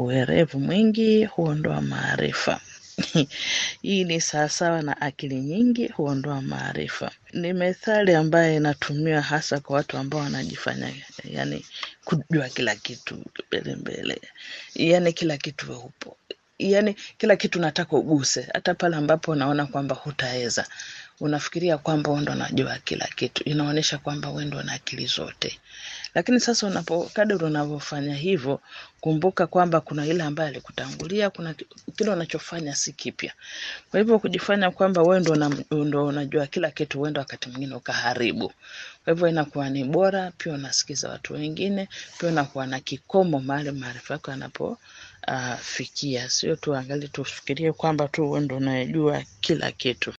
uwerevu mwingi huondoa maarifa. Hii ni sawasawa na akili nyingi huondoa maarifa. Ni methali ambayo inatumiwa hasa kwa watu ambao wanajifanya yani kujua kila kitu mbele mbele, yani kila kitu we upo, yani kila kitu nataka uguse, hata pale ambapo unaona kwamba hutaweza unafikiria kwamba wewe ndo unajua kila kitu, inaonyesha kwamba wewe ndo una akili zote. Lakini sasa unapo kadri unavyofanya hivyo, kumbuka kwamba kuna yule ambaye alikutangulia, kuna ki- kile unachofanya si kipya. Kwa hivyo kujifanya kwamba wewe ndo una, ndo unajua kila kitu, uenda wakati mwingine ukaharibu. Kwa hivyo inakuwa ni bora pia unasikiza watu wengine, pia unakuwa na kikomo mahali maarifa yako yanapo uh, fikia, sio tuangalie tufikirie kwamba tu wewe ndo unayejua kila kitu.